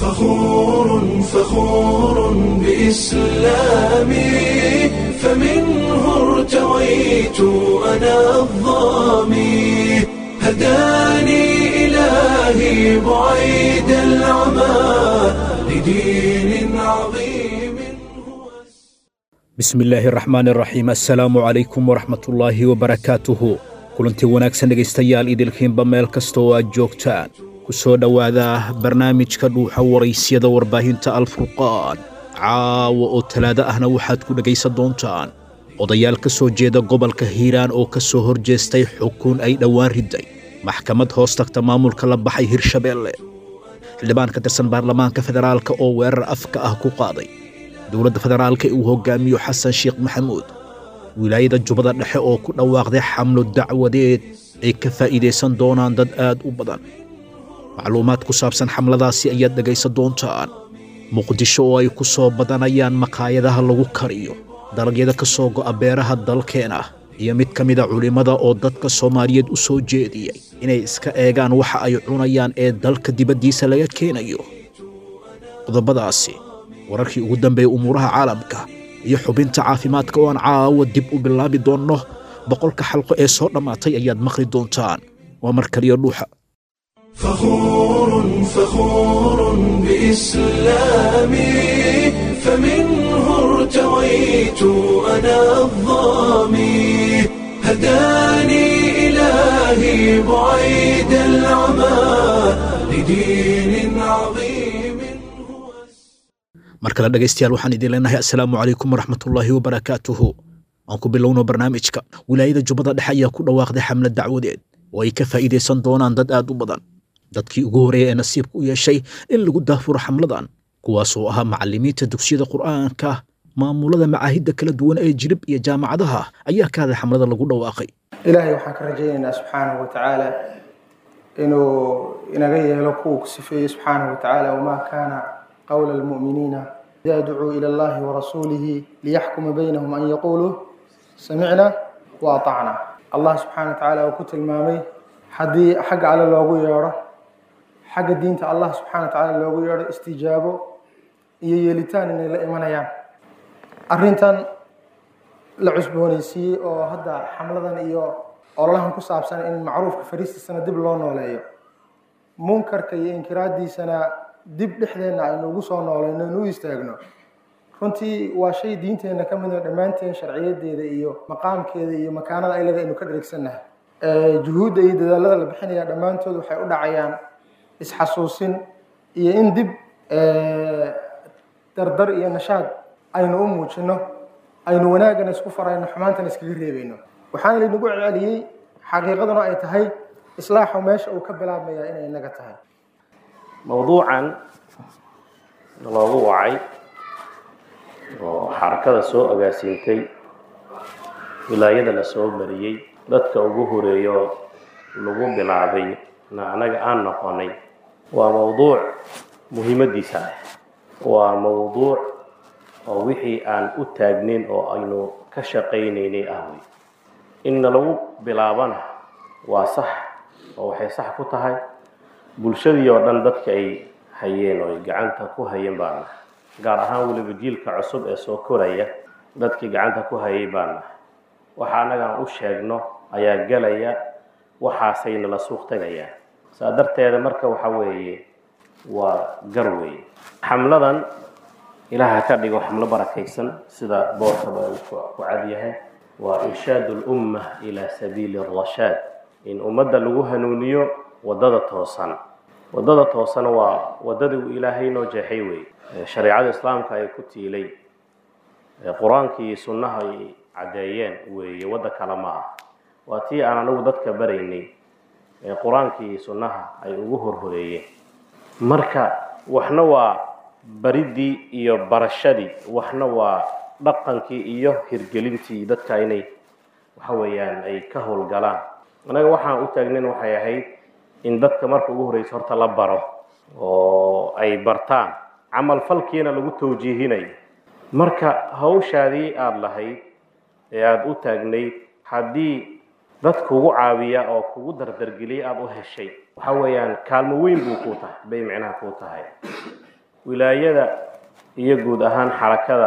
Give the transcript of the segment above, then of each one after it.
فخور فخور بإسلامي فمنه ارتويت أنا الظامي هداني إلهي بعيد العمى لدين عظيم bismi illaahi araxmaan araxiim assalaamu calaykum waraxmatullaahi wabarakaatuhu kulantii wanaagsan dhegaystayaal idilkiinba meel kasta oo aad joogtaan ku soo dhowaada barnaamijka dhuuxa waraysyada warbaahinta alfurqaan caawa oo talaado ahna waxaad ku dhegaysan doontaan odayaal ka soo jeeda gobolka hiiraan oo ka soo hor jeestay xukun ay dhowaan riday maxkamad hoos tagta maamulka la baxay hirshabeelle xildhibaan ka tirsan baarlamaanka federaalka oo weerar afka ah ku qaaday dowladda federaalka ee uu hogaamiyo xasan sheekh maxamuud wilaayada jubbada dhexe oo ku dhawaaqday xamlo dacwadeed ay ka faa'iidaysan doonaan dad aad u badan macluumaad ku saabsan xamladaasi ayaad dhegaysan doontaan muqdisho oo ay ku soo badanayaan maqaayadaha lagu kariyo dalagyada ka soo go'a beeraha dalkeena iyo mid ka mida culimmada oo dadka soomaaliyeed u soo jeediyey inay iska eegaan waxa ay cunayaan ee dalka dibaddiisa laga keenayo qodobadaasi wararkii ugu dambeeyey umuuraha caalamka iyo xubinta caafimaadka oo aan caawa dib u bilaabi doonno boqolka xalqo ee soo dhammaatay ayaad maqli doontaan waa mar kaliya dhuuxa فخور فخور بإسلامي فمنه ارتويت أنا الظامي هداني إلهي بعيد العمى لدين عظيم هو mar kale dhegaystayaal waxaan idin leenahay assalaamu calaykum waraxmatullaahi wabarakaatuhu aan ku bilowno barnaamijka wilaayada jubbada dhexe ayaa ku dhawaaqday xamlad dacwadeed oo ay ka faa'iidaysan doonaan dad aad u badan dadkii ugu horreeya ee nasiibka u yeeshay in lagu daafuro xamladan kuwaasoo ahaa macallimiinta dugsiyada qur'aanka maamulada macaahidda kala duwan ee jirib iyo jaamacadaha ayaa ka hadlay xamlada lagu dhawaaqay ilaahay waxaan ka rajaynaynaa subxaanahu wa tacaala inuu inaga yeelo kuwa ku sifeeyey subxaanahu wa tacaala wamaa kaana qowla almu'miniina idaa ducuu ila allahi warasuulihi liyaxkuma baynahum an yaquuluu samicna wa atacna allah subxaana wa tacaala uu ku tilmaamay haddii xagga alle loogu yeedho xagga diinta allah subxaana wa tacaala loogu yeedho istijaabo iyo yeelitaan inay la imanayaan arrintan la cusboonaysiiyey oo hadda xamladan iyo ololahan ku saabsan in macruufka fariistiisana dib loo nooleeyo munkarka iyo inkiraadiisana dib dhexdeenna aynu ugu soo noolayno inu u istaagno runtii waa shay diinteenna ka mid oo dhammaanteen sharciyadeeda iyo maqaamkeeda iyo makaanada ay leedahay aynu ka dheregsannahay juhuudda iyo dadaalada la bixinaya dhammaantood waxay u dhacayaan isxasuusin iyo in dib dardar iyo nashaad aynu u muujino aynu wanaagana isku farayno xumaantana iskaga reebayno waxaana laynagu celceliyey xaqiiqaduna ay tahay islaaxu meesha uu ka bilaabmaya inay inaga tahay mowduucan loogu wacay oo xarakada soo agaasiintay wilaayada la soo mariyey dadka ugu horeeyo lagu bilaabay na anaga aan noqonay waa mowduuc muhiimadiisa ah waa mowduuc oo wixii aan u taagnayn oo aynu ka shaqaynaynay ah wey inna lagu bilaabana waa sax oo waxay sax ku tahay bulshadii oo dhan dadka ay hayeen oo ay gacanta ku hayeen baana gaar ahaan weliba jiilka cusub ee soo koraya dadkii gacanta ku hayay baana waxa annagaan u sheegno ayaa gelaya waxaasayna la suuq tagayaan saa darteeda marka waxa weeye waa gar weeye xamladan ilaaha ka dhigo xamlo barakaysan sida boorkaba uu ku cadyahay waa irshaadu lumma ilaa sabiili arashaad in ummadda lagu hanuuniyo waddada toosan waddada toosana waa waddadii uu ilaahay noo jeexay wey shareecada islaamka ay ku tiilay qur-aankii iyo sunnaha ay caddeeyeen weeye wadda kale ma ah waa tii aan anigu dadka baraynay ee qur-aankii iyo sunnaha ay ugu horhoreeyeen marka waxna waa baridii iyo barashadii waxna waa dhaqankii iyo hirgelintii dadka inay waxa weeyaan ay ka howlgalaan anaga waxaan u taagnayn waxay ahayd in dadka marka ugu horreysa horta la baro oo ay bartaan camal falkiina lagu tawjiihinayo marka hawshaadii aada lahayd ee aada u taagnayd haddii dad kugu caawiya oo kugu dardargeliya aada u heshay waxa weeyaan kaalmo weyn buu kuu tahay bay micnaha kuu tahay wilaayada iyo guud ahaan xarakada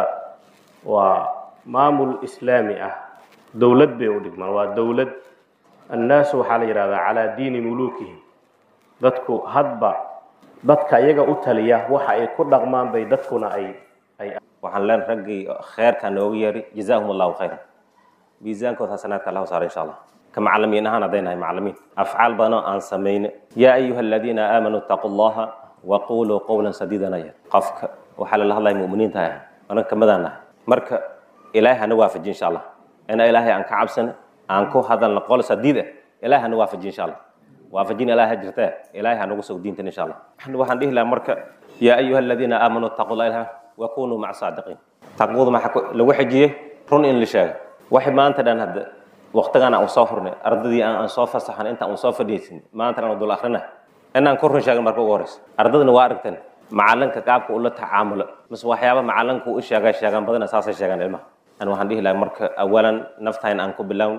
waa maamul islaami ah dowlad bay u dhigmaan waa dowlad annaasu waxaa la yidhahdaa calaa diini muluukihim dadku hadba dadka iyaga u taliya waxa ay ku dhaqmaan bay dadkuna ay ay waxaan leen raggii kheerka noogu yeeri jazaahum allahu khayran miisaankood hasanaadka allahu saara insha allah ka macalimiin ahaan hadday nahay macalimiin afcaal badanoo aan samayne yaa ayuha aladiina aamanuu ittaquu allaha waquluu qowlan sadiidana yar qofka waxaa lala hadlaya mu'miniinta ah anaga kamadaan nahay marka ilaahay hana waafaji insha allah ina ilaahay aan ka cabsana aan ku hadalna qol sadiid ah ilaahay hana waafaji insha allah waafajin ilaahay jirtee ilaahay hanagu soo diintan insha allah waxaan dhihi lahaa marka yaa ayuha aladiina aamanuu ittaquu allaha wakunuu maca saadiqiin taqwadu maxaa lagu xijiyey run in la sheego waxay maanta dhan hadda waqtigan aan soo furnay ardadii aan soo fasaxan intaan aan soo fadhiisin maanta aan dul akhrina inaan ku run sheegin marka ugu horeysa ardadana waa aragtan macalinka qaabka ula tacaamulo mise waxyaaba macalinka u sheega sheegaan badana saasay sheegaan ilmaha an waxaan dhihi lahaa marka awalan naftayn aan ku bilown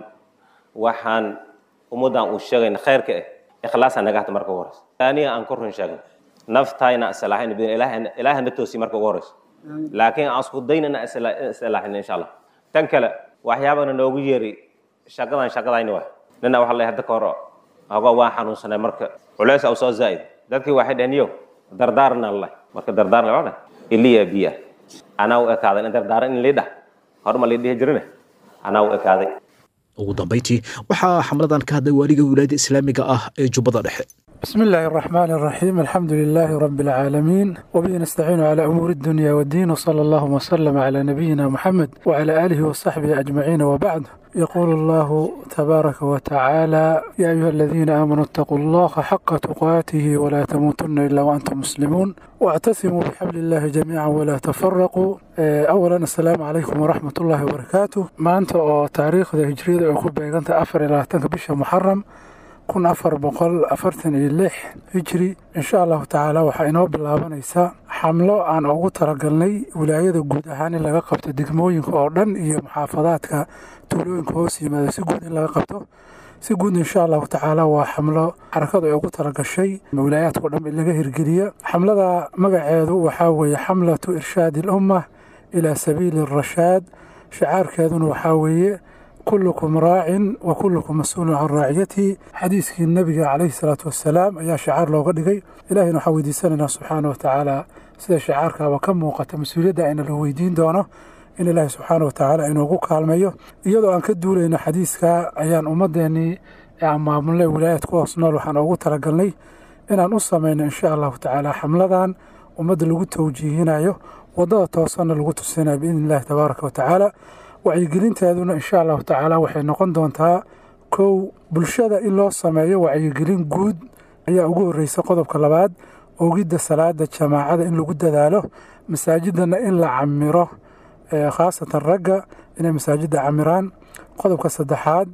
waxaan ummaddan uu sheegayna khayrka ah ikhlaasa naga hata marka ugu horeysa aniga aan ku run sheegin naftayna islaaxin ilaahay na toosi marka ugu horeysa laakiin aan isku daynana islaaxin insha allah tan kale waxyaabana noogu yeeri shaqadan shaqadayni waay nina waxa leeyahay hadda ka hor ogo waan xanuunsanay marka culays u soo zaa'id dadkii waxay dhaheen yo dardaarna leh marka dardaarna waa dhah iliya biya anaa u ekaaday in dardaaran in liidhah horma lii dhihi jirine anaa u ekaaday ugu dambayntii waxaa xamladan ka hadlay waaliga wilaayada islaamiga ah ee jubbada dhexe بسم الله الرحمن الرحيم الحمد لله رب العالمين وبه نستعين على أمور الدنيا والدين وصلى الله وسلم على نبينا محمد وعلى آله وصحبه أجمعين وبعد يقول الله تبارك وتعالى يا أيها الذين آمنوا اتقوا الله حق تقاته ولا تموتن إلا وأنتم مسلمون واعتصموا بحبل الله جميعا ولا تفرقوا أولا السلام عليكم ورحمة الله وبركاته ما أنت تاريخ هجرية أكون بيغانت أفر إلى تنك محرم kun afar boqol afartan iyo lix hijri insha allahu tacaala waxaa inoo bilaabanaysaa xamlo aan ugu talagalnay wilaayada guud ahaan in laga qabto degmooyinka oo dhan iyo muxaafadaadka tuulooyinka hoos yimaada si guud in laga qabto si guud insha allahu tacaala waa xamlo xarakadu ay ugu talagashay wilaayaadkao dhan in laga hirgeliya xamlada magaceedu waxaa weeye xamlatu irshaadi alumma ilaa sabiili arashaad shicaarkeeduna waxaa weeye kullukum raacin wa kullukum mas-uulun can raaciyatihi xadiiskii nebiga calayhi salaatu wassalaam ayaa shicaar looga dhigay ilahina waxaan weydiisanaynaa subxaana wa tacaala sida shicaarkaaba ka muuqata mas-uuliyadda ayna la weydiin doono in ilaahi subxaana wa tacaala inoogu kaalmeeyo iyadoo aan ka duulayno xadiiska ayaan ummadeennii aan maamulnay wilaayad ku hoos nool waxaan ugu talagalnay inaan u samayno insha allahu tacaala xamladan ummadda lagu tawjiihinayo waddada toosanna lagu tusinayo biidni illahi tabaaraka wa tacaala wacyigelinteeduna insha allahu tacaala waxay noqon doontaa kow bulshada in loo sameeyo wacyigelin guud ayaa ugu horreysa qodobka labaad ogidda salaada jamaacada in lagu dadaalo masaajidana in la camiro khaasatan ragga inay masaajidda camiraan qodobka saddexaad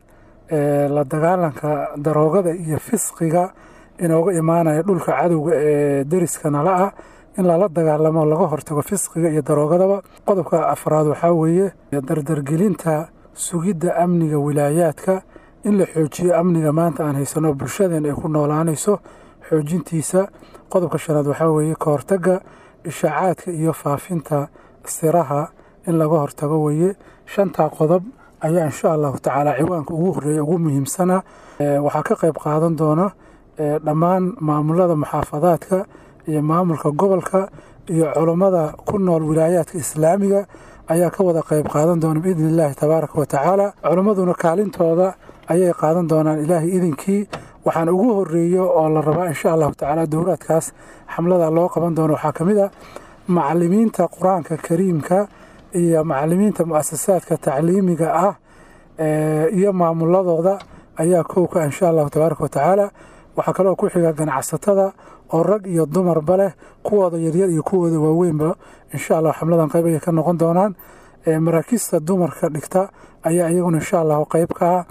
la dagaalanka daroogada iyo fisqiga inooga imaanaya dhulka cadowga ee deriska nala ah in lala dagaalamo laga hortago fisqiga iyo daroogadaba qodobka afraad waxaa weeye dardargelinta sugidda amniga wilaayaadka in la xoojiyo amniga maanta aan haysano bulshadeen ay ku noolaanayso xoojintiisa qodobka shanaad waxaa weeye ka hortagga ishaacaadka iyo faafinta siraha in laga hortago weeye shantaa qodob ayaa insha allahu tacaala ciwaanka ugu horreeya ugu muhiimsana waxaa ka qayb qaadan doona dhammaan maamulada muxaafadaadka iyo maamulka gobolka iyo culummada ku nool wilaayaadka islaamiga ayaa ka wada qayb qaadan doona biidni illaahi tabaaraka wa tacaala culimmaduna kaalintooda ayay qaadan doonaan ilaahay idinkii waxaan ugu horeeyo oo la rabaa insha allahu tacaala dowlaadkaas xamlada loo qaban doono waxaa ka mid a macalimiinta qur-aanka kariimka iyo macalimiinta mu-asasaadka tacliimiga ah iyo maamuladooda ayaa kowka insha allahu tabaaraka wa tacaala waxaa kaloo ku xiga ganacsatada oo rag iyo dumarba leh kuwooda yaryar iyo kuwooda waaweynba insha allah xamladan qayb ayay ka noqon doonaan maraakiista dumarka dhigta ayaa iyaguna insha allahu qayb ka ah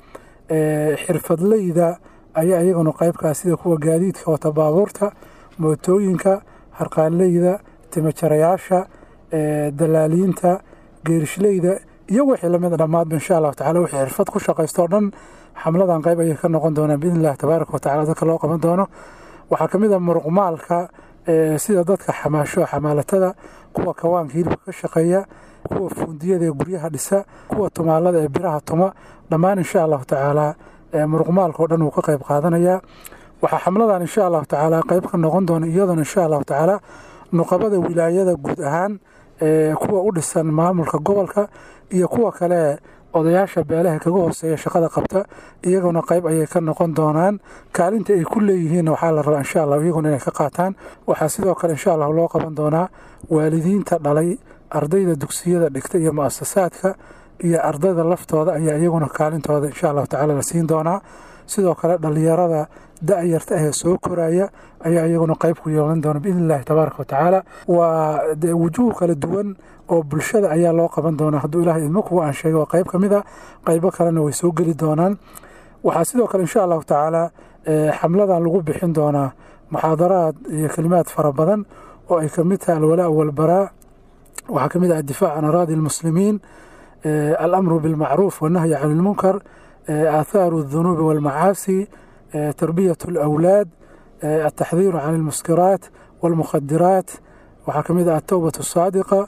xirfadleyda ayaa iyaguna qayb ka ah sida kuwa gaadiidka wata baabuurta mootooyinka harqaanleyda timajarayaasha dalaaliinta geerishleyda iyo wixii lamid dhammaadba insha allahu tacala wixii xirfad ku shaqaysto o dhan xamladan qayb ayay ka noqon doonaan biidni illahi tabaaraka wa tacala dadka loo qaban doono waxaa ka mid a muruqmaalka sida dadka xamaasho xamaalatada kuwa kawaanka hilibka ka shaqeeya kuwa fuundiyada ee guryaha dhisa kuwa tumaalada ee biraha tuma dhammaan insha allahu tacaala muruqmaalka oo dhan wuu ka qayb qaadanayaa waxaa xamladan insha allahu tacaala qayb ka noqon doona iyaduna insha allahu tacaala nuqabada wilaayada guud ahaan kuwa u dhisan maamulka gobolka iyo kuwa kale odayaasha beelaha kaga hooseeya shaqada qabta iyaguna qayb ayay ka noqon doonaan kaalinta ay ku leeyihiin waxaa la rabaa insha allah iyaguna inay ka qaataan waxaa sidoo kale insha allah loo qaban doonaa waalidiinta dhalay ardayda dugsiyada dhigta iyo muasasaadka iyo ardayda laftooda ayaa iyaguna kaalintooda insha allahu tacaala la siin doonaa sidoo kale dhalinyarada da-yarta ahee soo koraya ayaa iyaguna qayb ku yeelan doona biidni illahi tabaaraka watacaala waa wujuuh kala duwan oo bulshada ayaa loo qaban doonaa hadduu ilahay idmo kuwa aan sheegay waa qayb ka mid a qaybo kalena way soo geli doonaan waxaa sidoo kale insha allahu tacaala xamladan lagu bixin doonaa muxaadaraad iyo kelimaad fara badan oo ay kamid tahay alwalaa walbaraa waxaa ka mid ah addifaac can araadi almuslimiin alamru bilmacruuf wannahyi can ilmunkar آثار الذنوب والمعاصي تربية الأولاد التحذير عن المسكرات والمخدرات وحكمد التوبة الصادقة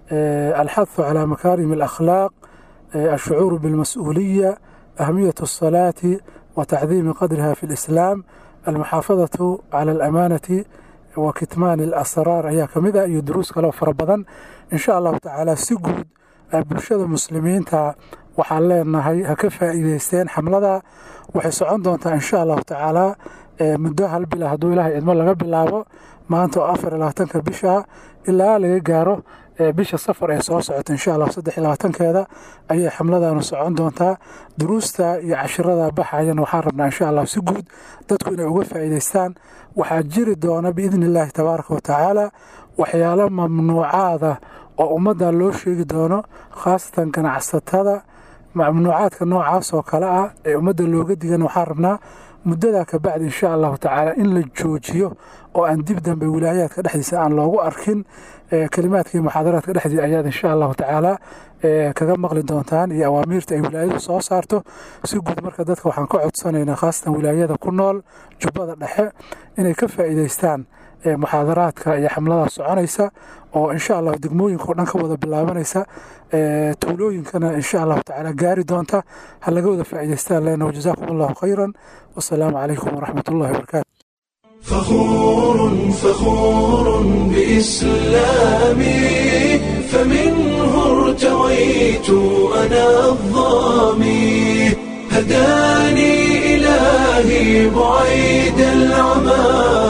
الحث على مكارم الأخلاق الشعور بالمسؤولية أهمية الصلاة وتعظيم قدرها في الإسلام المحافظة على الأمانة وكتمان الأسرار أيها كمذا يدروس كلام فربضا إن شاء الله تعالى سجود بلشد المسلمين waxaan leenahay ha ka faa'iideysteen xamlada waxay socon doontaa insha allahu tacaala muddo hal bila hadduu ilaahay idmo laga bilaabo maanta oo afar iyo labaatanka bisha ilaa laga gaaro bisha safar ee soo socota insha allah saddex iyo labaatankeeda ayay xamladanu socon doontaa duruusta iyo cashirada baxayana waxaan rabnaa insha allah si guud dadku inay uga faa'iideystaan waxaa jiri doona biidni illaahi tabaaraka watacaala waxyaalo mamnuucaada oo ummadda loo sheegi doono khaasatan ganacsatada mamnuucaadka noocaas oo kale ah ee ummadda looga digan waxaan rabnaa muddadaa kabacdi insha allahu tacaala in la joojiyo oo aan dib dambe wilaayaadka dhexdiisa aan loogu arkin kelimaadka iyo muxaadaraadka dhexdiisa ayaad insha allahu tacaala kaga maqli doontaan iyo awaamiirta ay wilaayadu soo saarto si guud marka dadka waxaan ka codsanaynaa khaasatan wilaayada ku nool jubbada dhexe inay ka faa'iideystaan muxaadaraadka iyo xamlada soconaysa oo insha allah degmooyinka oo dhan ka wada bilaabanaysa tuulooyinkana insha allahu tacaala gaari doonta ha laga wada faa'iidaystaan leena wajazaakum allahu khayran wasalaamu calaykum waraxmat ullahi wabarakaatu فخور فخور بإسلامي فمنه ارتويت أنا الظامي هداني إلهي بعيد العمى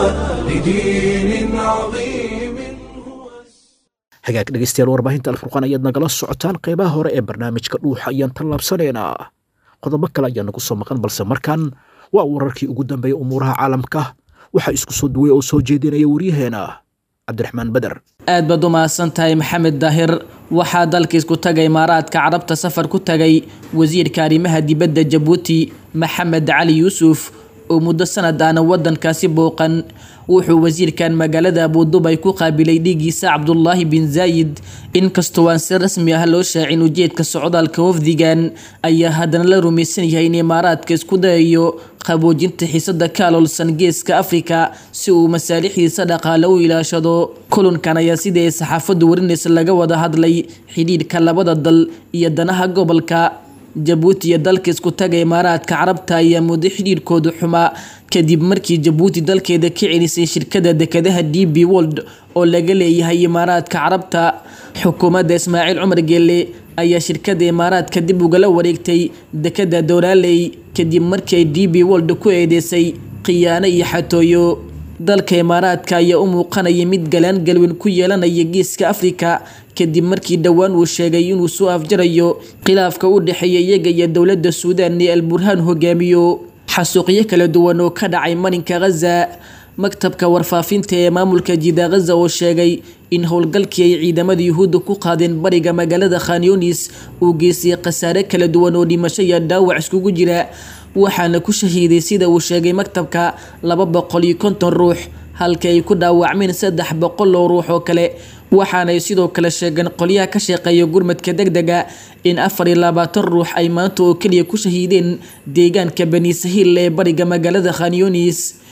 لدين عظيم هو hagaag dhegaystayaal warbaahinta alfurqaan ayaad nagala socotaan qeybaha hore ee barnaamijka dhuuxa ayaan tallaabsanaynaa qodobo kale ayaa nagu soo maqan balse markan waa wararkii ugu dambeeya umuuraha caalamka waxaa isku soo duway oo soo jeedinaya waryaheena cabdiraxmaan beder aad baad u mahadsan tahay maxamed daahir waxaa dalka isku taga imaaraadka carabta safar ku tagay wasiirka arrimaha dibadda jabuuti maxamed cali yuusuf oo muddo sanad ahna wadankaasi booqan wuxuu wasiirkan magaalada abudubay ku qaabilay dhiiggiisa cabdulaahi bin zaayid inkastoo aan si rasmi ah loo shaacin ujeedka socdaalka wafdigan ayaa haddana la rumaysan yahay in imaaraadka isku dayayo qaboojinta xiisada ka aloolsan geeska afrika si uu masaalixdiisa dhaqaale u ilaashado kulankan ayaa sidii ay saxaafaddu warinaysa laga wada hadlay xidhiidhka labada dal iyo danaha gobolka jabuuti iyo dalka isku taga imaaraadka carabta ayaa muddo xidhiidhkooda xumaa kadib markii jabuuti dalkeeda ka celisay shirkada dekadaha d b wold oo laga leeyahay imaaraadka carabta xukuumadda ismaaciil cumar geelle ayaa shirkada imaaraadka dib ugala wareegtay dekada dowlaaley kadib markii ay d b wold ku eedeysay khiyaano iyo xatooyo dalka imaaraadka ayaa u muuqanaya mid galaan galweyn ku yeelanaya geeska afrika kadib markii dhowaan uu sheegay inuu soo afjarayo khilaafka u dhexeeya iyaga iyo dowladda suudaan ee alburhaan hogaamiyo xasuuqyo kala duwan oo ka dhacay marinka khaza maktabka warfaafinta ee maamulka jida khaza oo sheegay in howlgalkii ay ciidamada yuhuudda ku qaadeen bariga magaalada khanyonis uu geystay khasaare kala duwan oo dhimasho iyo dhaawac iskugu jira waxaana ku shahiiday sida uu sheegay maktabka laba boqol iyo konton ruux halka ay ku dhaawacmeen saddex boqol oo ruux oo kale waxaanay sidoo kale sheegeen qolyaha ka shaqeeya gurmadka deg dega in afar iyo labaatan ruux ay maanta oo keliya ku shahiideen deegaanka bani sahiil ee bariga magaalada khanyonis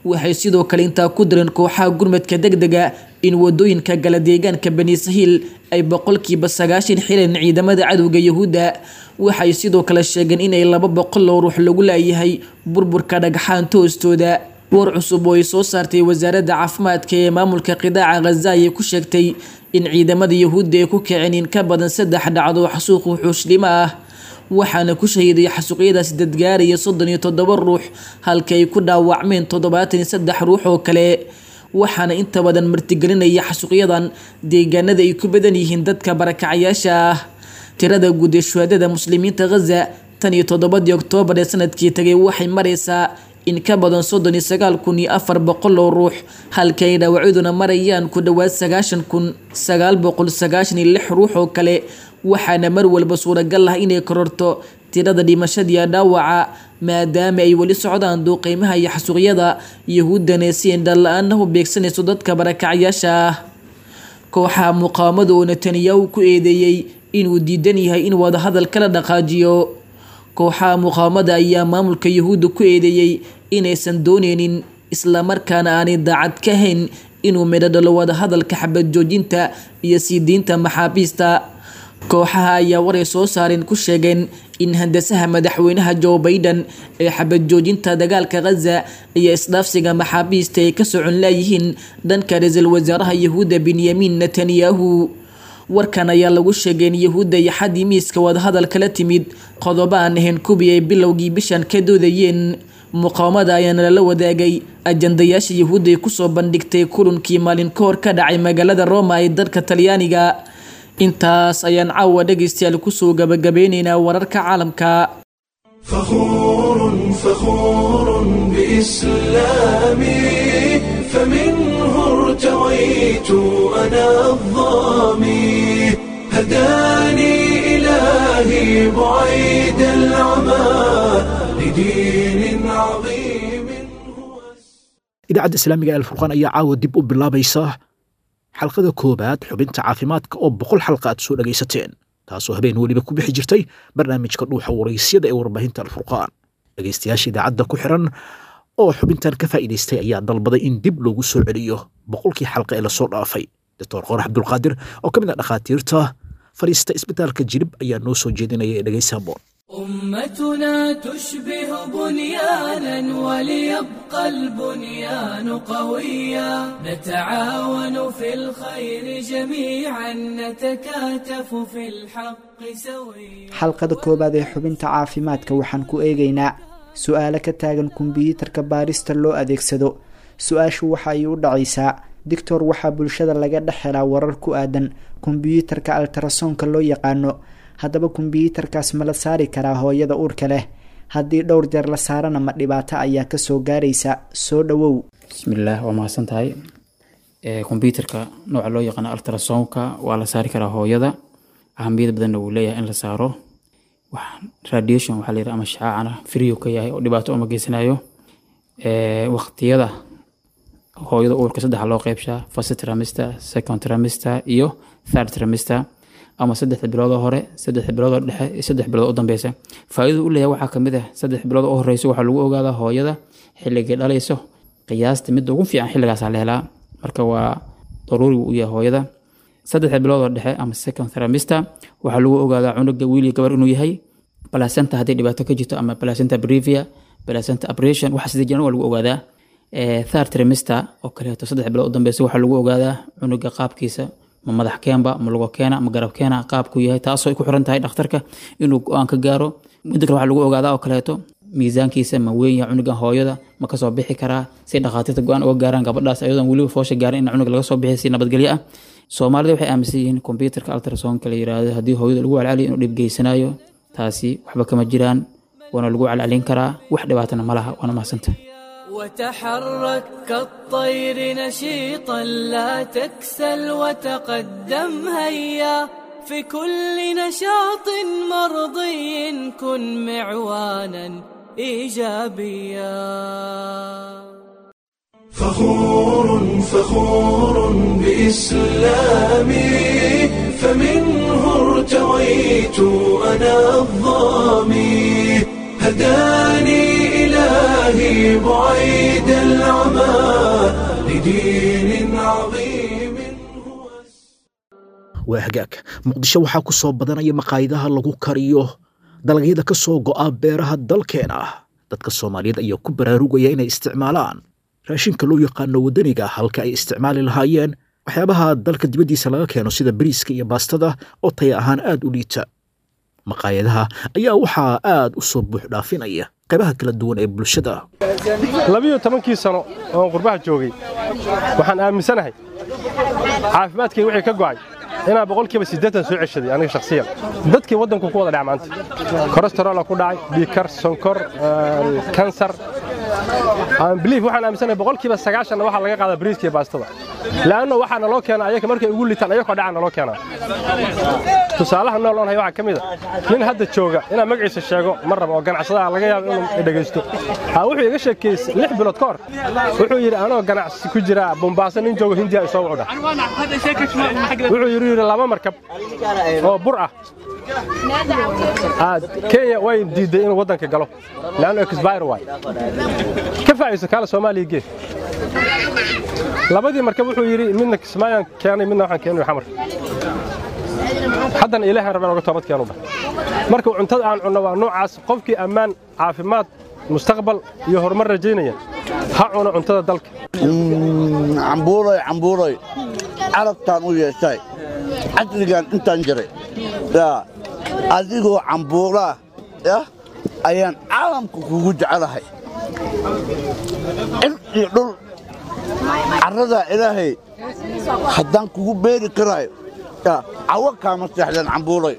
waxay sidoo kale intaa ku direen kooxaha gurmadka degdega in wadooyinka gala deegaanka bani sahiil ay boqolkiiba sagaashan xileen ciidamada cadowga yahuudda waxay sidoo kale sheegeen inay laba boqol oo ruux lagu laayahay burburka dhagxaanta hoostooda war cusub oo ay soo saartay wasaaradda caafimaadka ee maamulka qidaaca khaza ayay ku sheegtay in ciidamada yahuudda ay ku kaceen in ka badan saddex dhacdo xasuuq wuxuushlimo ah waxaana ku shahiiday xasuuqyadaasi dadgaaraya soddon iyo toddoba ruux halka ay ku dhaawacmeen toddobaatan iyo saddex ruux oo kale waxaana inta badan martigelinaya xasuuqyadan deegaanada ay ku badan yihiin dadka barakacayaasha ah tirada guud ee shuhaadada muslimiinta khaza tan iyo toddobadii oktoobar ee sanadkii tagay waxay maraysaa in ka badan soddon iyo sagaal kun iyo afar boqol oo ruux halka ay dhaawacyaduna marayaan ku dhowaad sagaashan kun sagaal boqol sagaashan iyo lix ruux oo kale waxaana mar walba suuragal ah inay kororto tirada dhimashadiiya dhaawaca maadaama ay weli socdaan duuqeymaha iyo xasuuqyada yahuuddana si indhala-aana u beegsanayso dadka barakacyaasha ah kooxaha muqaawamada oo netanyahu ku eedeeyey inuu diidan yahay in wadahadal kala dhaqaajiyo kooxaha muqaawamada ayaa maamulka yahuudda ku eedeeyey inaysan dooneynin islamarkaana aanay daacad ka hayn inuu midho dhalo wadahadalka xabad joojinta iyo sii diinta maxaabiista kooxaha ayaa waray soo saareen ku sheegeen in handasaha madaxweynaha joe baiden ee xabad joojinta dagaalka khaza iyo isdhaafsiga maxaabiista ay ka socon laayihiin dhanka ra-iisul wasaaraha yahuudda benyamin netanyahu warkan ayaa lagu sheegay in yahuudda iyo xaddii miiska wadahadal kala timid qodobo aan ahayn kubii ay bilowgii bishan ka doodayeen muqaawamada ayaana lala wadaagay ajandayaasha yahuudda ay kusoo bandhigtay kulankii maalin ka hor ka dhacay magaalada roma ee dalka talyaaniga intaas ayaan caawa dhegaystayaal kusoo gabagabeyneynaa wararka caalamka فخور فخور بإسلامي فمنه ارتويت أنا الظامي هداني إلهي بعيد العمى لدين عظيم هو idaacadda islaamiga ee alfurqaan ayaa caawa dib u bilaabaysa xalqada koowaad xubinta caafimaadka oo boqol xalqa aad soo dhegaysateen taasoo habeen weliba ku bixi jirtay barnaamijka dhuuxa waraysyada ee warbaahinta alfurqaan dhegaystayaasha idaacadda ku xiran oo xubintan ka faa'iidaystay ayaa dalbaday in dib loogu soo celiyo boqolkii xalqa ee lasoo dhaafay doctor qorax cabdulqaadir oo ka mid ah dhakhaatiirta fadhiista isbitaalka jirib ayaa noo soo jeedinaya ee dhegaysa boon أمتنا تشبه بنيانا وليبقى البنيان قويا نتعاون في الخير جميعا نتكاتف في الحق سويا xalqada koowaad ee xubinta caafimaadka waxaan ku eegaynaa su-aalo ka taagan kombiyuutarka baarista loo adeegsado su-aashu waxa ay u dhacaysaa dictor waxaa bulshada laga dhex helaa warar ku aadan kombiyuutarka altarasonka loo yaqaano haddaba kombiyuutarkaas ma la saari karaa hooyada uurka leh haddii dhowr jeer la saarana ma dhibaato ayaa kasoo gaaraysa soo dhawow bismillaah waa mahadsan tahay kombyuutarka nooca loo yaqaano altrasonka waa la saari karaa hooyada ahamiyad badanna wuu leeyahay in la saaro wax radiation waxaa layidhaha ama shacaacana friyo ka yahay oo dhibaato uma geysanayo waqtiyada hooyada uurka saddexa loo qeybshaa first trimester second trimester iyo third trimester ama saddexda biloodoo hore saddexda biloodoo dhexe iyo saddex bilood u dambeysa faa-idada u leeyahay waxaa kamid ah saddex bilood u horeyso waxaa lagu ogaadaa hooyada xilligay dhalayso qiyaasta midda ugu fiican xilligaasaa la helaa marka waa daruuri u yahay hooyada saddexda biloodoo dhexe ama second trimester waxaa lagu ogaadaa cunuga wiil iyo gabar inuu yahay placenta haddii dhibaato ka jirto ama placenta brevia placenta abrasion waxa sida jiran waa lagu ogaadaa third trimester oo kaleeto saddex bilood u dambeysa waxaa lagu ogaadaa cunuga qaabkiisa ma madax keenba ma lugo keena ma garab keena qaabku yahay taasoo ay ku xiran tahay dhakhtarka inuu go-aan ka gaaro midda kale waxaa lagu ogaadaa oo kaleeto miisaankiisa ma weyn yahay cunugan hooyada ma kasoo bixi karaa si dhakhaatiirta go-aan uga gaaraan gabadhaas ayadoon weliba foosha gaarin in cunug laga soo bixi si nabadgelyo ah soomaalida waxay aaminsan yihiin kombyuutarka altrasonka la yiraahdo haddii hooyada lagu calcaliyo inuu dhib geysanayo taasi waxba kama jiraan waana lagu calcalin karaa wax dhibaatana ma laha waana mahadsanta وتحرك كالطير نشيطا لا تكسل وتقدم هيا في كل نشاط مرضي كن معوانا ايجابيا فخور فخور بإسلامي فمنه ارتويت أنا الظامي هداني إلهي بعيد العمى لدين عظيم waa hagaag muqdisho waxaa ku soo badanaya maqaayadaha lagu kariyo dalagyada ka soo go'a beeraha dalkeena dadka soomaaliyeed ayaa ku baraarugaya inay isticmaalaan raashinka loo yaqaano waddaniga halka ay isticmaali lahaayeen waxyaabaha dalka dibaddiisa laga keeno sida bariiska iyo baastada oo taya ahaan aad u liita maqaayadaha ayaa waxaa aad u soo buux dhaafinaya qaybaha kala duwan ee bulshada labiyo tobankii sano oon qurbaha joogay waxaan aaminsanahay caafimaadkayga wixii ka go'ay inaan boqolkiiba siddeetan soo ceshaday aniga shakhsiyan dadkii waddanku ku wada dhac maanta kolestarola ku dhacay dhiikar sonkor kansar biliif waxaan aaminsanahay boqolkiiba sagaashanna waxaa laga qaadaa bariiska iyo baastada la'anno waxaa naloo keena ayaga markay ugu litaan ayakoo dhaca naloo keenaa tusaalaha nool oon hay waxaa ka mid a nin hadda jooga inaan magaciisa sheego ma rabo oo ganacsadaha laga yaabo inuu dhegaysto aa wuxuu iga sheekeeyey lix bilood ka hor wuxuu yidhi anoo ganacsi ku jira bombaaso nin joogo hindiya isoo wucudha wuxuu yidhi yidhi laba markab oo bur ah kenya way diidday inuu waddanka galo leanno exbire waay ka faa'iiso kaala soomaaliya gee labadii markab wuxuu yidhi midna kismaayaan keenay midna waxaan keenay xamar haddana ilaahan rabeen oga toobad keenu dhah marka cuntada aan cunno waa noocaas qofkii ammaan caafimaad mustaqbal iyo horumar rajaynaya ha cuno cuntada dalka cambuuray cambuuray carabtaan u yeeshay casrigan intaan jiray yaa adigoo cambuuraa yah ayaan caalamka kugu jecelahay cir iyo dhul carradaa ilaahay haddaan kugu beeri karaayo yaa cawo kaama seexdeen cambuuray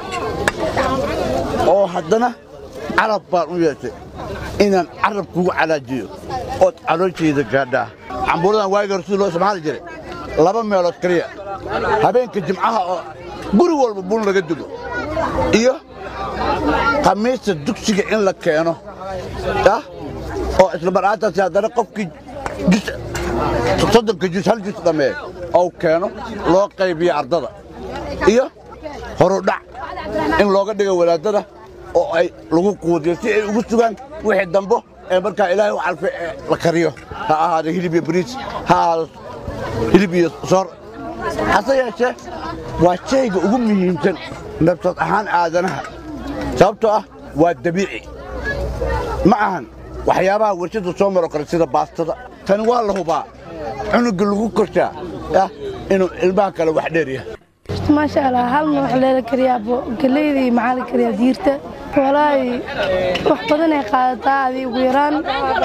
oo haddana carab baan u yeeshay inaan carab kugu calaajiyo ood calooshayda gaadhaa cambuuradan waagi hore sidii loo isticmaali jiray laba meelood keliya habeenka jimcaha oo guri walba bun laga dugo iyo khamiista dugsiga in la keeno yah oo islamar'aantaasi haddana qofkii jus soddonka jus hal jus dhammeeye ou keeno loo qaybiyo ardada iyo horudhac in looga dhigo wadaadada oo ay lagu quudiyo si ay ugu sugaan wixii dambo ee markaa ilaahay u calfay ee la kariyo ha ahaado hilib iyo bariis ha ahaado hilib iyo soor hase yeeshee waa shayga ugu muhiimsan nabsad ahaan aadanaha sababtoo ah waa dabiici ma ahan waxyaabaha warshadda soo maro kale sida baastada tani waa la hubaa cunuga lagu korshaa yah inuu ilmaha kale wax dheer yahay maasha allah halna wax leela kariyaa galeyda iyo maxaa la kariyaa diirta walaahi wax badan ay qaadataa adi ugu yaraan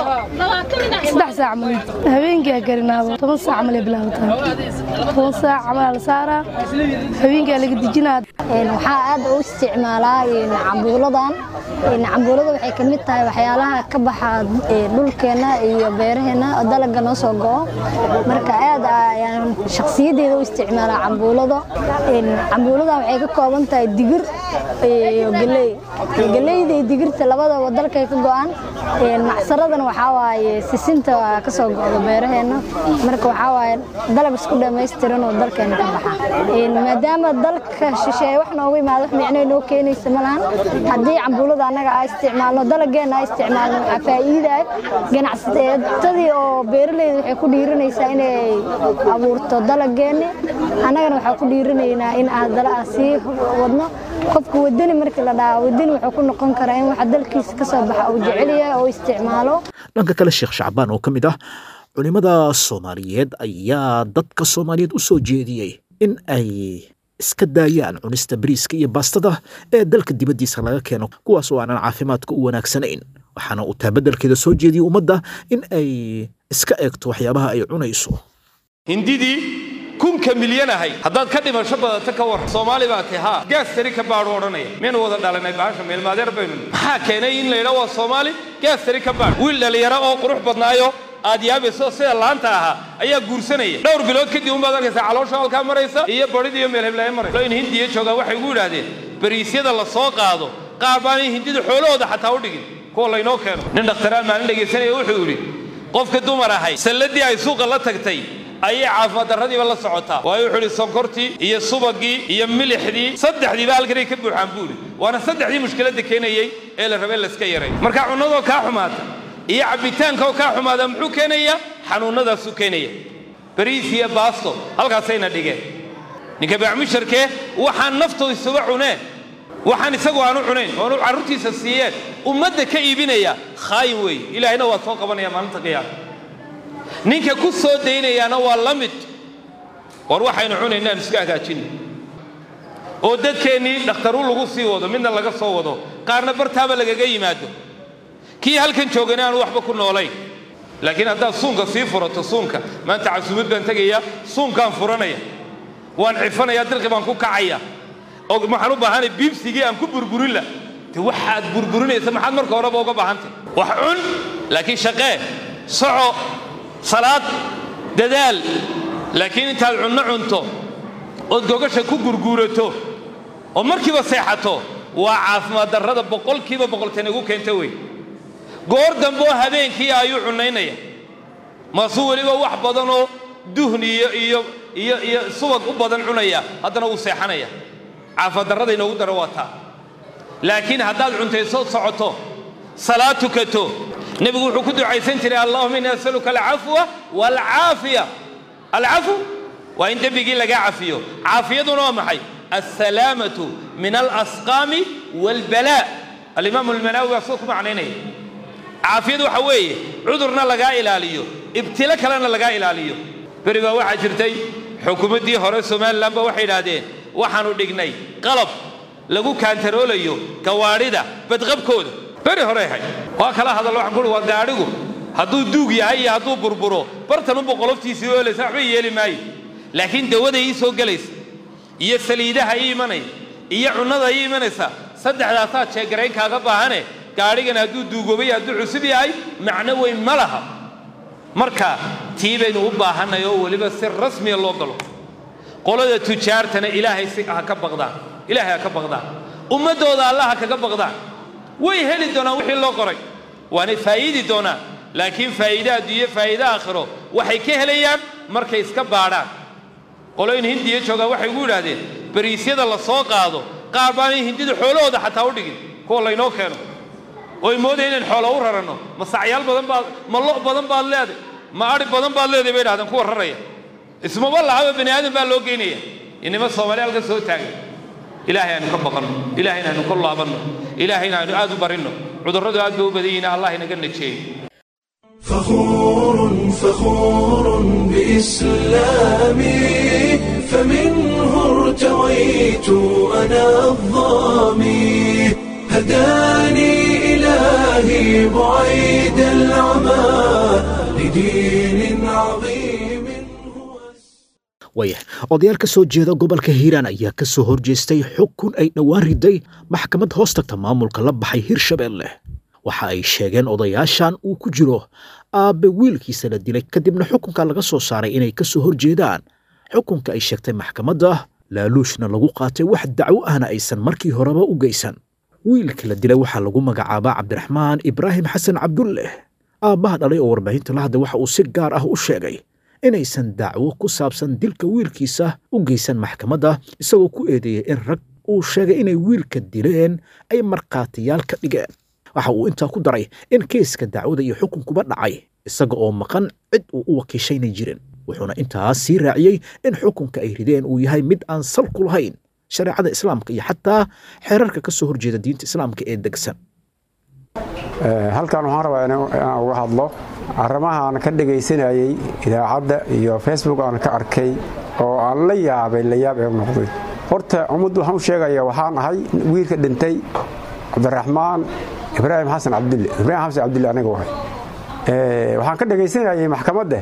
saddex saac mal habeenkaa karinaaba toban saac malay bilaabataa toban saac camalaa la saaraa habeenkaa laga dejinaa waxaa aad u isticmaalaa cambuuladan cambuulada waxay ka mid tahay waxyaalaha ka baxa dhulkeenna iyo beeraheenna oo dalaga noo soo go'o marka aad ayaan shakhsiyaddeeda u isticmaalaa cambuulada cambuuladan waxay ka kooban tahay digir iyo galey galeyda iyo digirta labadaba dalkay ka go'an macsaradana waxaa waaye sisinta ka soo go'da beeraheenna marka waxaa waaye dalag isku dhammaystiran oo dalkeena ka baxa maadaama dalka shisheeye wax noogu imaado wax micno noo keenaysa ma lahan haddii cambuulada annaga aa isticmaalno dalageenna aa isticmaalno waxaa faa'iidaay ganacsatadii oo beeraleyda waxay ku dhiiranaysaa inay abuurto dalageenni annagana waxaa ku dhiiranaynaa in aadala aan sii wadno qofka wadani markii la dhahaa wadani wuxuu ku noqon karaa in waxa dalkiisa ka soo baxa uu jecel yahay oo isticmaalo dhanka kale sheekh shacbaan oo ka mid ah culimmada soomaaliyeed ayaa dadka soomaaliyeed u soo jeediyey in ay iska daayaan cunista bariiska iyo baastada ee dalka dibaddiisa laga keeno kuwaas oo aanan caafimaadka u wanaagsanayn waxaana uu taabadelkeeda soo jeediyey ummadda in ay iska eegto waxyaabaha ay cunayso hindidii kunka milyan ahay haddaad ka dhimasho badata ka war soomaali baa ti haa gaas tari ka baadhu odhanaya miyaynu wada dhalanay bahasha meelmaadeer baynu maxaa keenay in la yidhaa waa soomaali gaas tari ka baadh wiil dhallinyaro oo qurux badnaayo aad yaabayso sida laanta ahaa ayaa guursanaya dhowr bilood kadib unbaad arkaysaa caloosha halkaa maraysa iyo badhida iyo meel heblaaya maraysa in hindiya joogaan waxay ugu yidhaahdeen bariisyada la soo qaado qaar baanay hindida xoolahooda xataa u dhigin kuwa laynoo keeno nin dhakhtaraan maalin dhegaysanaya wuxuu yidhi qofka dumar ahay salladii ay suuqa la tagtay ayay caafimaad darradiiba la socotaa waayo wuxuu idhi sonkortii iyo subagii iyo milixdii saddexdiiba halkanay ka buuxaan buu idhi waana saddexdii mushkiladda keenayey ee la rabay layska yaray marka cunnadoo kaa xumaata iyo cabbitaanka oo kaa xumaada muxuu keenayaa xanuunnadaasuu keenaya bariis iyo baasto halkaasayna dhigeen ninka bacmusharkee waxaan naftu isuga cuneen waxaan isagu aanu cunayn oonu carruurtiisa siiyeen ummadda ka iibinaya khaayin weeye ilaahayna waa soo qabanaya maalinta qiyaama ninka ku soo daynayaana waa la mid war waxaynu cunayna aan iska hagaajinno oo dadkeennii dhakhtaru lagu sii wado midna laga soo wado qaarna bartaaba lagaga yimaado kii halkan joogana aanu waxba ku noolayn laakiin haddaad suunka sii furato suunka maanta casuumad baan tegaya suunkaan furanaya waan cifanaya dirqi baan ku kacaya oo waxaan u baahanay biibsigii aan ku burburin la de waxaad burburinaysa maxaad marka horeba uga baahantay wax cun laakiin shaqee soco salaad dadaal laakiin intaad cunno cunto ood gogasha ku gurguurato oo markiiba seexato waa caafimaad darrada boqolkiiba boqoltan igu keenta wey goor dambe oo habeenkii ayuu cunnaynaya maasuu weliba wax badanoo duhn iyo iyo iyo iyo subag u badan cunaya haddana wuu seexanaya caafimaad darrada inoogu daro waa taa laakiin haddaad cuntayso socoto salaad tukato nebigu wuxuu ku ducaysan jiray allahuma inni asaluka alcafwa waalcaafiya alcafu waa in dembigii lagaa cafiyo caafiyaduna waa maxay alsalaamatu min alasqaami waalbalaa alimaamu almanaawi baa sida ku macnaynaya caafiyadu waxa weeye cudurna lagaa ilaaliyo ibtilo kalena lagaa ilaaliyo beri baa waxaa jirtay xukuumaddii hore somalilan ba waxay idhaahdeen waxaanu dhignay qalab lagu kaantaroolayo gawaadhida badqabkooda beri hore ahay waa kala hadallo waxaan kuhi waa gaadhigu hadduu duug yahay iyo hadduu burburo bartan unba qoloftiisii oolaysa waxba yeeli maayo laakiin dawada ii soo gelaysa iyo saliidaha ii imanaya iyo cunnada ii imanaysa saddexdaasaa jeegarayn kaaga baahane gaadhigan hadduu duugoobay hadduu cusub yahay macno weyn ma laha marka tii baynu u baahannay oo weliba si rasmiya loo galo qolada tujaartana ilaahay si ha ka baqdaan ilaahay ha ka baqdaan ummaddooda alla ha kaga baqdaan way heli doonaan wixii loo qoray waanay faa'iidi doonaan laakiin faa'iide adduunyo faa'iide aakhiro waxay ka helayaan markay iska baadhaan qoloyn hindiya joogaan waxay ugu yidhaahdeen bariisyada la soo qaado qaar baanay hindida xoolahooda xataa u dhigin kuwa laynoo keeno ooy moodaya inaan xoolo u raranno ma sacyaal badan baad ma lo' badan baad leeday ma adhi badan baad leeday bay idhahdeen kuwa raraya ismaba lahaba bani aadan baa loo geynaya inima soomaali halka soo taagan ilaahay aanu ka baqanno ilaahayna aynu ka laabanno ilaahayna aynu aad u barinno cudurradu aad bay u badan yihiin allah inaga najeeyo فخور فخور بإسلامي فمنه ارتويت أنا الظامي هداني إلهي بعيد العمى لدين عظيم waayah odayaal ka soo jeeda gobolka hiiraan ayaa ka soo horjeestay xukun ay dhowaan riday maxkamad hoos tagta maamulka la baxay hirshabeelle waxa ay sheegeen odayaashan uu ku jiro aabbe wiilkiisa la dilay kadibna xukunka laga soo saaray inay ka soo horjeedaan xukunka ay sheegtay maxkamadda laaluushna lagu qaatay wax dacwo ahna aysan markii horeba u geysan wiilka la dilay waxaa lagu magacaabaa cabdiraxmaan ibraahim xasan cabdulleh aabbaha dhalay oo warbaahinta la hadlay waxa uu si gaar ah u sheegay inaysan dacwo ku saabsan dilka wiilkiisa u geysan maxkamadda isagoo ku eedeeyey in rag uu sheegay inay wiilka dileen ay markhaatiyaal ka dhigeen waxa uu intaa ku daray in keeska dacwada iyo xukunkuba dhacay isaga oo maqan cid uu u wakiishaynay jirin wuxuuna intaas sii raaciyey in xukunka ay rideen uu yahay mid aan sal ku lahayn shareecada islaamka iyo xataa xeerarka ka soo horjeeda diinta islaamka ee degsan halkan waxaan rabaa inaan uga hadlo arrimaha aan ka dhegaysanayey idaacadda iyo facebook aan ka arkay oo aan la yaabay la yaab ee noqday horta ummaddu waxaan u sheegaya waxaan ahay wiilka dhintay cabdiraxmaan ibraahim xasan cabdille ibraahim xasan cabdille aniga wahay waxaan ka dhegaysanayay maxkamadda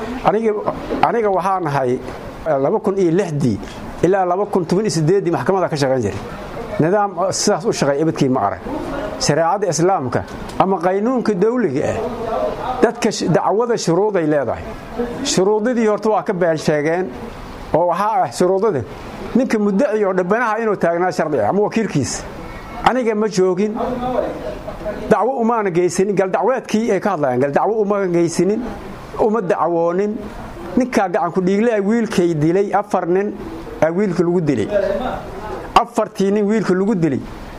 aniga waxaan ahay laba kun iyo lixdii ilaa laba kun toban iyo sideeddii maxkamadda ka shaqayn jiray nidaam sidaas u shaqeey ebadkii ma arag shareecadda islaamka ama qaynuunka dawliga ah dadka dacwada shuruuday leedahay shuruudadii horta waa ka been sheegeen oo waxaa ah shuruudada ninka muddaci oo dhabbanaha inuu taagnaa shardi ah ama wakiilkiisa aniga ma joogin dacwo umaana geysanin galdacweedkii ay ka hadlayaan galdacwo uma geysanin uma dacwoonin ninkaa gacanku dhiigle wiilkay dilay afar nin aa wiilka lagu dilay afartii nin wiilka lagu dilay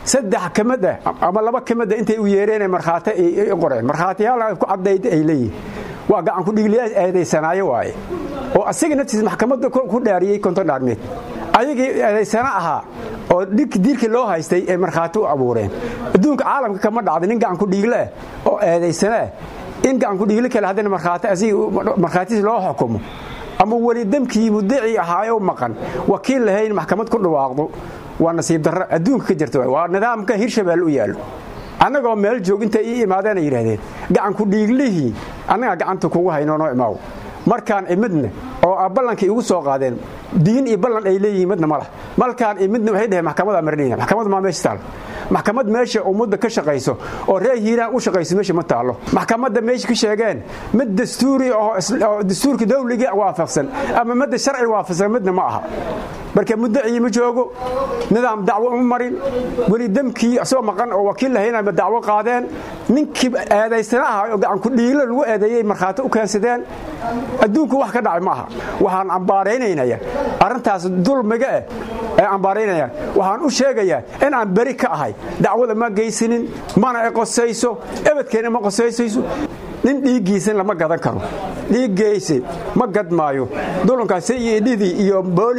saddex ka mid ah ama laba ka mid ah intay u yeereen markhaati ay qoreen markhaatiyaal ku caddayd ay leeyihin waa gacan ku dhigliyaas eedaysanaayo waaye oo asaga naftiisa maxkamadda ku dhaariyey konton dhaarmeed ayagii eedaysana ahaa oo diirkii loo haystay ay markhaati u abuureen adduunka caalamka kama dhacda nin gacan ku dhiigle ah oo eedaysana ah in gacan ku dhiigle kale haddana markhaati asiga markhaatiis loo xukumo ama weli demkii mudacii ahaayoo maqan wakiil lahayn maxkamad ku dhawaaqdo waa nasiib darro adduunka ka jirta waa nidaamka hirshabeelle u yaallo annagoo meel joog intay ii imaadeen ay yidhahdeen gacanku dhiiglihii annagaa gacanta kugu haynoonoo imaaw markaan imidna oo a ballankii igu soo qaadeen diin iyo ballan ay leeyihiin midna ma lah malkaan imidna waxay dhaheen maxkamadaa marinayna maxkamad maa meesha taal maxkamad meesha ummadda ka shaqayso oo reer hiiraan u shaqayso meesha ma taallo maxkamadda meesha ka sheegeen mid dastuuri oo dastuurka dawligii waafaqsan ama midda sharci waafaqsan midna ma aha marka muddacii ma joogo nidaam dacwo uma marin weli demkii asagoo maqan oo wakiil lahaynama dacwo qaadeen ninkii eedaysana aha oo gacanku dhiiglo lagu eedeeyey markhaati u keensadeen adduunku wax ka dhacay ma aha waxaan ambaaraynaya arrintaas dulmiga eh ee ambaaraynaya waxaan u sheegayaa in aan beri ka ahay dacwada ma geysanin mana ay qosayso ebadkeena ma qosaysayso nin dhiiggiisan lama gadan karo dhiiggeyse ma gadmaayo dulankaas cedhidii iyo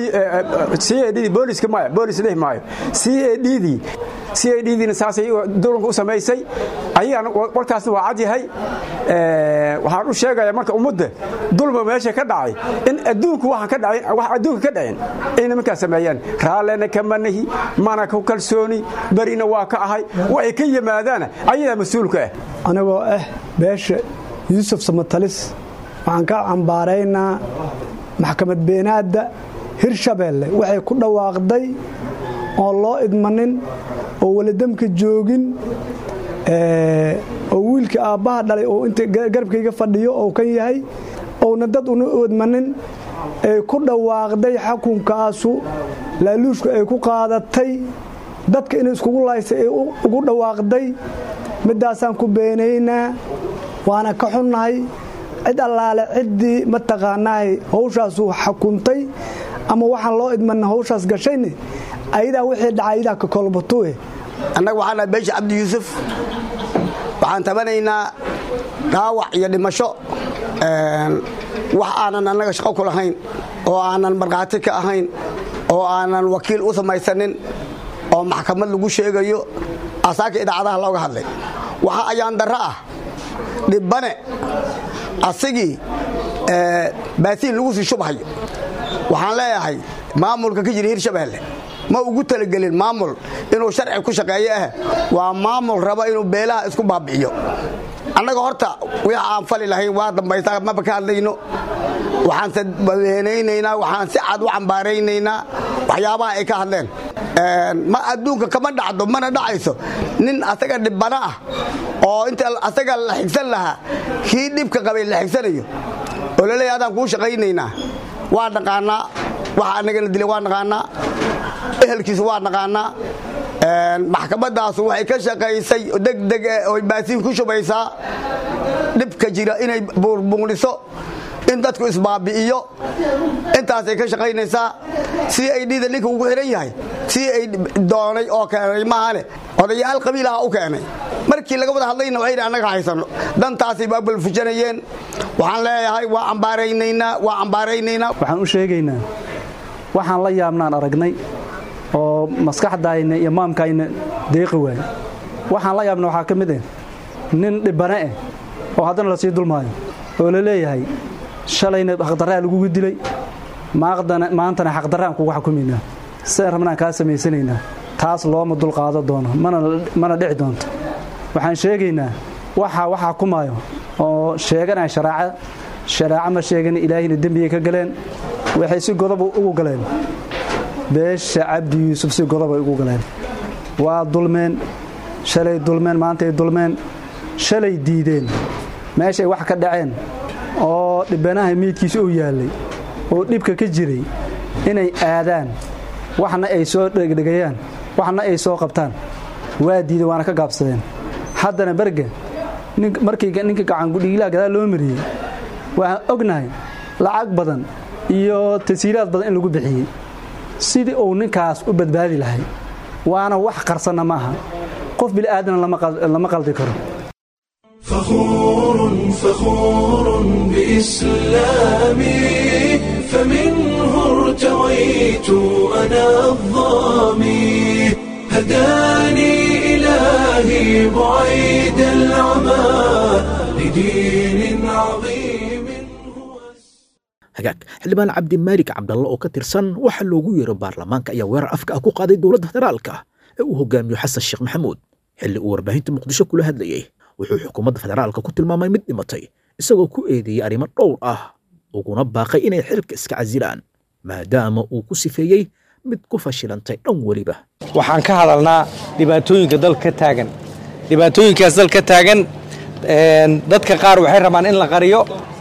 cedhidii booliska maya boolis dhihi maayo cedhidii cedhidiina saasay dulanka u samaysay ayagana warkaasna waa cad yahay waxaan u sheegayaa marka ummadda dulma meesha ka dhacay in adduunku waxaan ka dhacin wax adduunka ka dhacin ay nimankaas sameeyaan raallena kama nahi mana ku kalsooni berina waa ka ahay waxay ka yimaadaana ayadaa mas-uulka ah anigoo ah beesha yuusuf samatalis waxaan ka cambaaraynaa maxkamad beenaadda hirshabeelle waxay ku dhawaaqday oon loo idmanin oo weladamka joogin oo wiilka aabbaha dhalay oo inta garabkayga fadhiyo oo kan yahay ouna dad una idmanin ay ku dhawaaqday xukunkaasu laaluushku ay ku qaadatay dadka inay iskugu laysay ay ugu dhawaaqday middaasaan ku beenaynaa waana ka xunnahay cid allaale ciddii mataqaanaahay hawshaasu xukuntay ama waxaan loo idmana hawshaas gashayne ayadaa wixii dhaca ayadaa ka kolbatuwe annaga waxaan nahay beesha cabdi yuusuf waxaan tabanaynaa dhaawac iyo dhimasho wax aanan annaga shaqo ku lahayn oo aanan markhaati ka ahayn oo aanan wakiil u samaysanin oo maxkamad lagu sheegayo asaaka idaacadaha looga hadlay waxa ayaan darro ah dhibbane asigii baasiin lagu sii shubhayo waxaan leeyahay maamulka ka jira hirshabeelle ma ugu talagelin maamul inuu sharci ku shaqeeyo ah waa maamul raba inuu beelaha isku baabi'iyo annaga horta wix aan fali lahayn waa dambaysaa maba ka hadlayno waxaanse beenaynaynaa waxaan si cad u cambaaraynaynaa waxyaabaha ay ka hadleen ma adduunka kama dhacdo mana dhacayso nin asaga dhibbana ah oo inta asaga la xigsan lahaa kii dhibka qabay la xigsanayo oo laleeya adaan kuu shaqaynaynaa waa naqaanaa waxa annagana dilay waa naqaanaa ehelkiisa waa naqaanaa maxkamadaasu waxay ka shaqaysay degdeg oy baasiin ku shubaysaa dhibka jira inay buurbuuniso in dadku isbaabi'iyo intaasay ka shaqaynaysaa si ay dhida ninka ugu xihan yahay si ay doonay oo keenay maahane odayaal qabiilaha u keenay markii laga wada hadlayna waxay annaga haysanno dantaasay baabalfujanayeen waxaan leeyahay waa ambaaraynaynaa waa ambaaraynaynaa waxaan u sheegaynaa waxaan la yaabnaan aragnay oo maskaxdayna iyo maamkayna deeqi waay waxaan la yaabna waxaa ka mid ah nin dhibane ah oo haddana lasii dulmaayo oo la leeyahay shalayna xaqdarraa lagugu dilay maantana xaqdarraan kugu xukumaynaa sidaan rabnaan kaa samaysanaynaa taas looma dulqaado doono mana dhici doonto waxaan sheegaynaa waxa wax xukumaayo oo sheeganaya sharaaca sharaaco ma sheegan ilaahayna dembigay ka galeen waxay si godob ugu galeen beesha cabdi yuusuf si godobay ugu galeen waa dulmeen shalay dulmeen maantay dulmeen shalay diideen meeshay wax ka dhaceen oo dhibanaha miidkiisa u yaallay oo dhibka ka jiray inay aadaan waxna ay soo dhegdhegayaan waxna ay soo qabtaan waa diideen waana ka gaabsadeen haddana berge markii ninka gacangudhiilaha gadaal loo mariyey waxaan ognahay lacag badan iyo tasiiraad badan in lagu bixiyey sidii uu ninkaas u badbaadi lahay waana wax qarsanna maaha qof bil'aadana lama qaldi karo فخور فخور بإسلامي فمنه ارتويت أنا الظامي هداني إلهي بعيد العمى لدين عظيم hagaag xildhibaan cabdimaalig cabdalle oo ka tirsan waxaa loogu yeero baarlamaanka ayaa weerar afka ah ku qaaday dowladda federaalka ee uu hogaamiyo xasan sheekh maxamuud xilli uu warbaahinta muqdisho kula hadlayey wuxuu xukuumadda federaalka ku tilmaamay mid dhimatay isagoo ku eedeeyey arrimo dhowr ah uguna baaqay inay xilka iska casilaan maadaama uu ku sifeeyey mid ku fashilantay dhan weliba waxaan ka hadalnaa dhibaatooyinka dalka ka taagan dhibaatooyinkaas dalka ka taagan dadka qaar waxay rabaan in la qariyo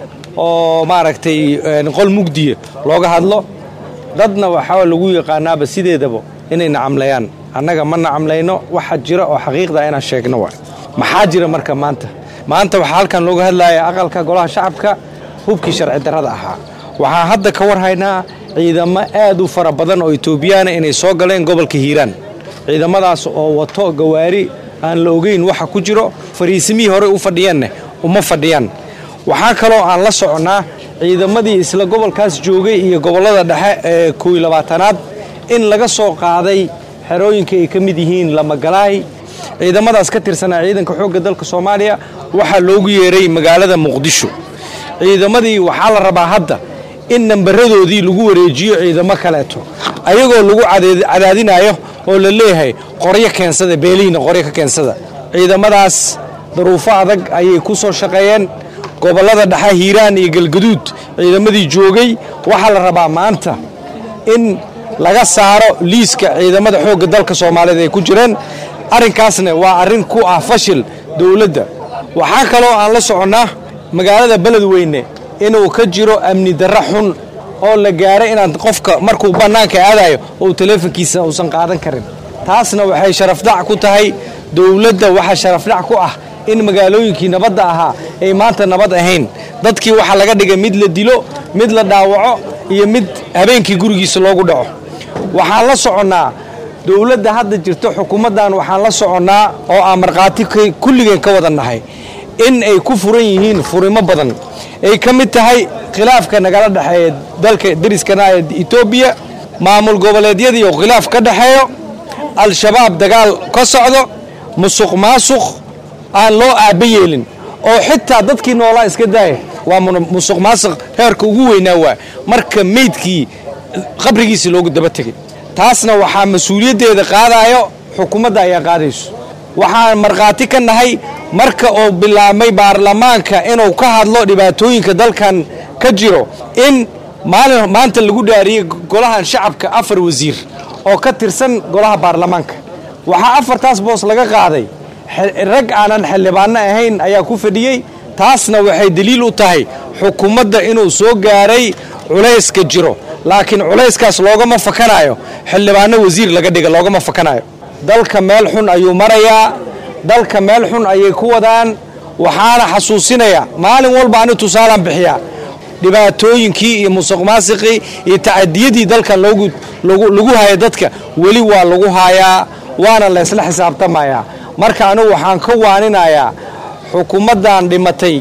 oo maaragtay qol mugdiya looga hadlo dadna waxaa lagu yaqaanaaba sideedaba inay nacamlayaan annaga ma nacamlayno waxa jira oo xaqiiqda inaan sheegno waay maxaa jira marka maanta maanta waxaa halkan looga hadlaya aqalka golaha shacabka hubkii sharci darrada ahaa waxaan hadda ka war haynaa ciidamo aad u fara badan oo etoobiyaana inay soo galeen gobolka hiiraan ciidamadaas oo wato gawaari aan la ogeyn waxa ku jiro fariisimihii horey u fadhiyeenna uma fadhiyaan waxaa kaloo aan la soconnaa ciidamadii isla gobolkaas joogay iyo gobollada dhexe ee kooiy labaatanaad in laga soo qaaday xerooyinka ay ka mid yihiin lamagalaay ciidamadaas ka tirsanaa ciidanka xoogga dalka soomaaliya waxaa loogu yeeray magaalada muqdisho ciidamadii waxaa la rabaa hadda in nambaradoodii lagu wareejiyo ciidamo kaleeto ayagoo lagu cadaadinayo oo la leeyahay qoryo keensada beelihiina qoryo ka keensada ciidamadaas daruufo adag ayay ku soo shaqeeyeen gobollada dhexe hiiraan iyo galgaduud ciidamadii joogay waxaa la rabaa maanta in laga saaro liiska ciidamada xoogga dalka soomaaliyeed ay ku jireen arrinkaasna waa arrin ku ah fashil dowladda waxaa kaloo aan la soconnaa magaalada beledweyne inuu ka jiro amni darro xun oo la gaaray inaan qofka markuu bannaanka aadayo uu taleefonkiisa uusan qaadan karin taasna waxay sharafdac ku tahay dowladda waxaa sharafdhac ku ah in magaalooyinkii nabadda ahaa ay maanta nabad ahayn dadkii waxaa laga dhigay mid la dilo mid la dhaawaco iyo mid habeenkii gurigiisa loogu dhaco waxaan la soconnaa dowladda hadda jirto xukuumaddan waxaan la soconnaa oo aan markhaati kulligeen ka wada nahay in ay ku furan yihiin furimo badan ay ka mid tahay khilaafka nagala dhexeeya dalka dariskana ee etoobiya maamul goboleedyadii oo khilaaf ka dhexeeyo al-shabaab dagaal ka socdo musuq maasuq aan loo aabba yeelin oo xitaa dadkii noolaa iska daaya waa musuq maasuq heerka ugu weynaa waa marka meydkii qabrigiisii loogu daba tegay taasna waxaa mas-uuliyaddeeda qaadayo xukuumadda ayaa qaadayso waxaan markhaati ka nahay marka uu bilaabmay baarlamaanka inuu ka hadlo dhibaatooyinka dalkan ka jiro in maalin maanta lagu dhaariyey golahan shacabka afar wasiir oo ka tirsan golaha baarlamaanka waxaa afartaas boos laga qaaday rag aanan xildhibaanno ahayn ayaa ku fadhiyey taasna waxay daliil u tahay xukuumadda inuu soo gaaray culayska jiro laakiin culayskaas loogama fakanayo xildhibaanno wasiir laga dhiga loogama fakanayo dalka meel xun ayuu marayaa dalka meel xun ayay ku wadaan waxaana xasuusinaya maalin walba ani tusaalaan bixiyaa dhibaatooyinkii iyo musuq maasiqii iyo tacadiyadii dalkan lagu haya dadka weli waa lagu hayaa waana laysla xisaabtamayaa marka anigu waxaan ka waaninayaa xukuumaddan dhimatay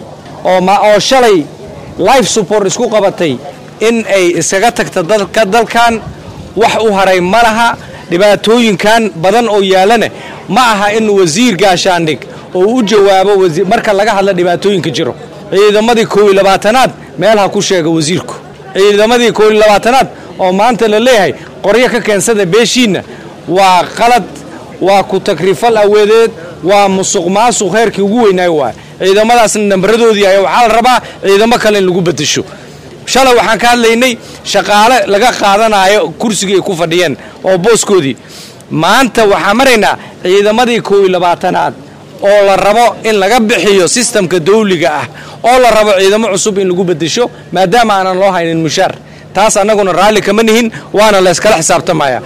oo shalay life support isku qabatay in ay iskaga tagta dalkan wax u haray ma laha dhibaatooyinkan badan oo yaalana ma aha in wasiir gaashaandhig oo u jawaabo marka laga hadla dhibaatooyinka jiro ciidamadii koob iyo labaatanaad meel ha ku sheega wasiirku ciidamadii koob iyo labaatanaad oo maanta la leeyahay qoryo ka keensada beeshiinna waa qalad waa ku takrifal aweedeed waa musuq maasuq heerkii ugu weynaayo waay ciidamadaasna nambaradoodii ayaa waxaa la rabaa ciidamo kale in lagu bedesho shalay waxaan ka hadlaynay shaqaale laga qaadanayo kursigii ay ku fadhiyeen oo booskoodii maanta waxaan maraynaa ciidamadii koob iyo labaatanaad oo la rabo in laga bixiyo sistamka dawliga ah oo la rabo ciidamo cusub in lagu bedesho maadaama aanan loo haynin mushaar taas annaguna raalli kama nihin waana layskala xisaabtamaya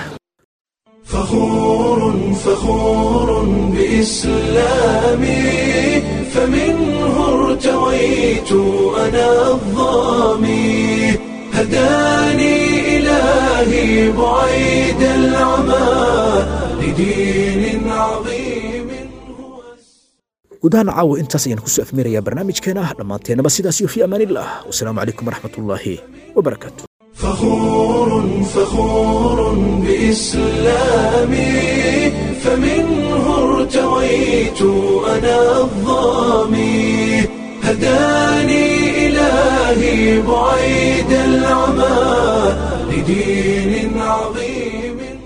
فخور فخور بإسلامي فمنه ارتويت أنا الظامي هداني إلهي بعيد العمى لدين عظيم guud ahaan caawa intaas ayaan kusoo afmeerayaa barnaamijkeena dhammaanteenaba sidaas iyo fi amaanillah wasalaamu calaykum waraxmatullaahi wabarakaatu فخور فخور بإسلامي فمنه ارتويت أنا الظامي هداني إلهي بعيد العمى لدين عظيم